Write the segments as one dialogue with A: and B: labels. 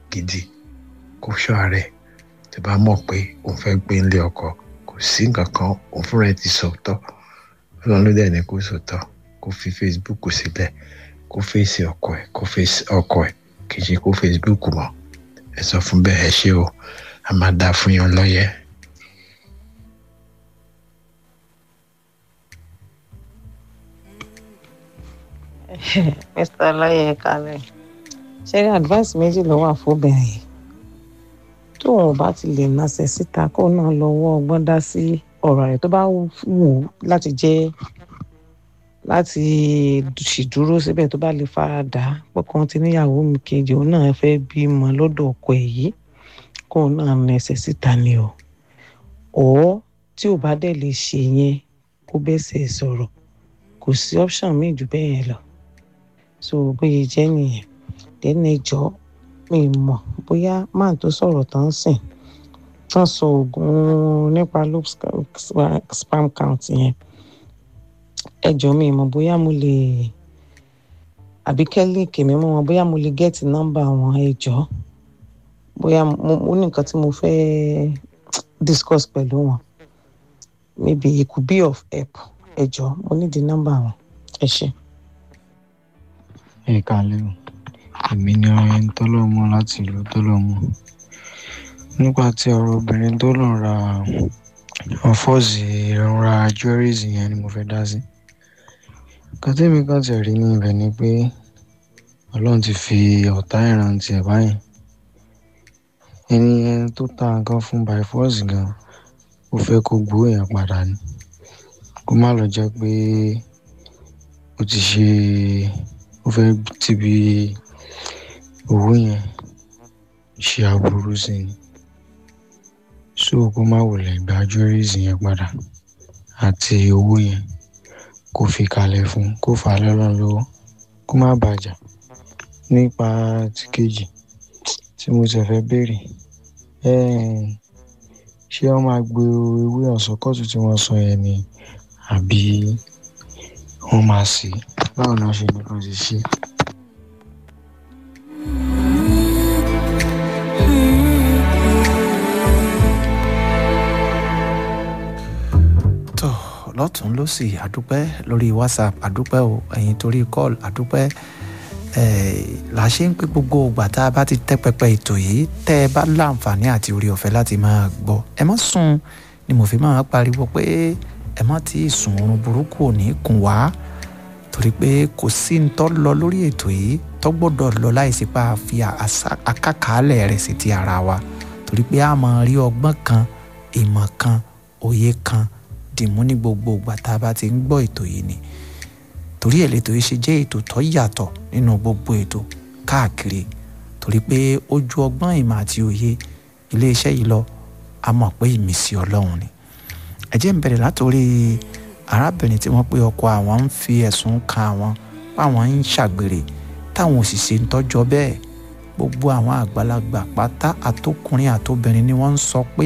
A: gidi kó ṣọ́ ara ẹ̀ tó bá mọ̀ pé òun fẹ́ gbé nílé ọkọ kò sí nǹkan kan òun fúnra ẹ̀ ti sọ̀tọ̀ ọlọ́run ló dẹ̀ ní kó sọ̀tọ̀ kó fi facebook sílẹ̀ kó fèsì ọkọ ẹ̀ kó fèsì ọkọ ẹ̀ kì í ṣe kó facebook mọ́ ẹ sọ fún bẹ́ẹ̀ ẹ ṣé o a máa dáa fún yín lọ́yẹ̀.
B: mr ọláyẹ kalẹ̀ ṣe rí advice méjì ló wà fóbìnrin yìí tóun ò bá ti lè nàṣẹ síta kó náà lọ́wọ́ ọgbọ́n dá sí ọ̀rọ̀ rẹ̀ tó bá wù ú láti jẹ́ láti ṣìdúró síbẹ̀ tó bá lè fara dà á pọ̀kan ti níyàwó mi kejì òun náà fẹ́ bímọ lọ́dọ̀ ọkọ ẹ̀ yìí kóun náà nàṣẹ síta ni o ọ̀ tí ò bá dẹ̀ lè ṣe yẹn kó bẹ́sẹ̀ sọ̀rọ̀ kò sí option míì jù bẹ́ẹ̀ yẹn lọ so bóyá jẹ́ nìyẹn lẹ́nu ẹjọ́ mi mọ̀ bóyá máà tó sọ̀rọ̀ tán sìn tán sọ oògùn nípa loop spam count yẹn ẹjọ́ mi mọ̀ bóyá mo lè àbí kẹ́lí kèmí mọ́ wọn bóyá mo lè gẹ́ẹ̀tì nọ́mbà wọn ẹjọ́ bóyá mo ní nǹkan tí mo fẹ́ discuss pẹ̀lú wọn maybe it could be of help ẹjọ́ mo ní di nọ́mbà wọn ẹ ṣé.
C: ẹ kálẹ́ o èmi ni ọyẹn tọ́lọ́mọ láti ìlú tọ́lọ́mọ nípa ti ọ̀rọ̀ obìnrin tó lọ ra ọ̀fọ́ọ̀sì ìrora jewelries yẹn ni mo fẹ́ dá sí nǹkan tẹ́mi kan ti rí ní ibẹ̀ ni pé ọlọ́run ti fi ọ̀tá ìrántí ẹ̀ báyìí ẹni yẹn tó ta nǹkan fún by force gan ó fẹ́ kó gbowó yẹn padà ni kó má lọ jẹ́ pé ó ti ṣe ó fẹ́ tìbí owó yẹn ṣe aburú sí ni so kó má wulẹ̀ gba jewelries yẹn padà àti owó yẹn kó fi kalẹ̀ fún kó fà á lọ́rùn lọ́wọ́ kó má bàjá nípa ti kejì tí mo ti fẹ́ béèrè ṣé wọ́n máa gbé ewé ọ̀sọ́kọ̀tù tí wọ́n sọ yẹn ni àbí wọ́n máa sè é báwo ni wọ́n ṣe ní kan ṣe ṣe.
D: tó lọ́tún lọ́sì àdúpẹ́ lórí whatsapp àdúpẹ́ o ẹ̀yin torí call àdúpẹ́ là ṣe ń pé gbogbo ìgbà tá a bá ti tẹ́ pẹpẹ ètò yìí tẹ́ ẹ bá láǹfààní àti orí ọ̀fẹ́ láti máa gbọ́ ẹ má sùn ni mo fi máa pariwo pé ẹ má tí ì sùn oorun burúkú ò ní kùn wá torí pé kò sí ń tọ́ lọ lórí ètò yìí tó gbọ́dọ̀ lọ láìsí pa àfi àkàkálẹ̀ rẹ̀ sí ti ara wa torí pé a máa rí ọgbọ́n kan ìmọ̀ kan òye kan dìmú ní gbogbo ìgbà tá a bá ti ń gbọ́ ètò yìí ni torí ẹ̀ lètò yìí ṣe jẹ́ ètò tó yàtọ̀ nínú gbogbo ètò káàkiri torí pé ó ju ọgbọ́n ìmọ̀ àti òye iléeṣẹ́ yìí lọ a mọ̀ pé ìmísí ọlọ́run ni ẹ jẹ́ ń bẹ̀rẹ̀ látòrí arábìnrin tí wọ́n pé ọkọ àwọn ń fi ẹ̀sùn kan àwọn páwọn ń ṣàgbèrè táwọn òṣìṣẹ́ ń tọ́jọ́ bẹ́ẹ̀ gbogbo àwọn àgbàlagbà pátá àtọkùnrin àtobìnrin ni wọ́n ń sọ pé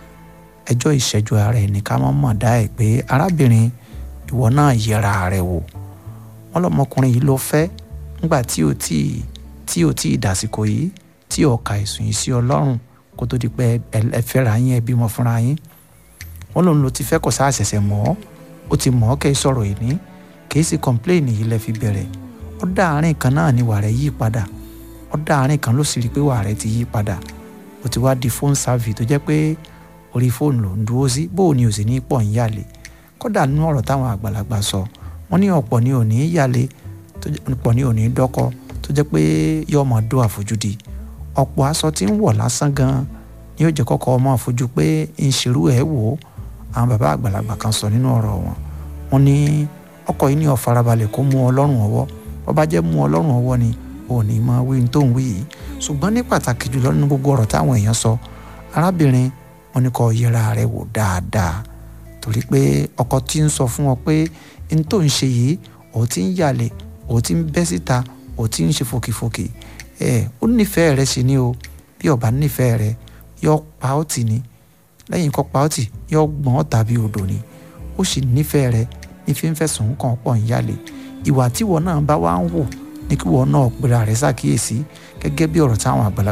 D: ẹjọ́ ìṣẹ́jú ara ẹ̀ ní ká má mọ̀ dá ẹ̀ pé arábìnrin ìwọ náà yẹra rẹ̀ wò wọ́n lọ́mọkùnrin yìí ló fẹ́ nígbà tí ò tí tí ò tí dàsìkò yìí tí ọ̀ka ẹ̀sùn yìí sí ọlọ́run kó tó di pé ẹ fẹ́ra yín ẹ bímọ fúnra yín wọ́n lòun ló ti fẹ́ kó sáà ṣẹ̀ṣẹ̀ mọ̀ ọ́ ó ti mọ̀ ọ́ kẹ́ ẹ sọ̀rọ̀ yìí ní kì í sì kọ́ńpléènì yìí lẹ fi bẹ̀rẹ̀ ó dá àárín kan náà ni wà rẹ̀ yí padà ó dá àárín kan ló sì rí i pé wà rẹ̀ ti yí padà ó ti wá di fóònù sáfì tó jẹ́ pé orí fóònù ló ń dúró sí bó o ní o sì ní pọ̀ ń yàlè kódà nínú ọ̀rọ̀ táwọn àgbàlagbà sọ wọ́n ní ọ̀pọ̀ ní òní yàlè ọ̀pọ̀ ní òní dọ́kọ tó jẹ́ pé yóò máa dó àfojúdi ọ̀pọ̀ aṣọ tí ń wọ̀ lásán gan ni yóò jẹ́ kọ́kọ́ ọmọ àfojú pé ń ṣerú ẹ̀ wò ó àwọn bàbá àgbàlagbà kan sọ nínú ọ̀rọ̀ wọn wọ́n ní ọkọ yìí ní ó farabalẹ̀ kó mú ọlọ́run ọwọ́ bó bá jẹ́ mú ọlọ́run ọwọ́ ni òní máa wí ní tó ń wí yìí ṣùgbọ́n ní pàtàkì jùlọ nínú gbogbo ọ̀rọ̀ táwọn èèyàn sọ arábìnrin wọn ní kó yẹra rẹ̀ wò dáadáa torí pé ọkọ tí ń sọ fún ọ pé n tó ń ṣe yìí ò ti ń yàlẹ̀ ò ti ń bẹ́ síta ò ti ń ṣe fòkìfòkì ẹ ó nífẹ̀ẹ́ rẹ sí ni o bí ó bá nífẹ̀ẹ́ rẹ yọ pa ọ́ tì ní lẹ́yìn kọ́ pa ọ́ tì yọ gbọ́n ọ́ tàbí odò ni ó sì nífẹ̀ẹ́ rẹ ní fi ń fẹ̀sùn kàn pọ̀ ń yàlẹ̀ ìwà tíwọ náà bá wá ń wò ní kí wọ́n náà pera rẹ̀ ṣàkíyèsí gẹ́gẹ́ bí ọ̀rọ̀ táwọn àgbàlagbà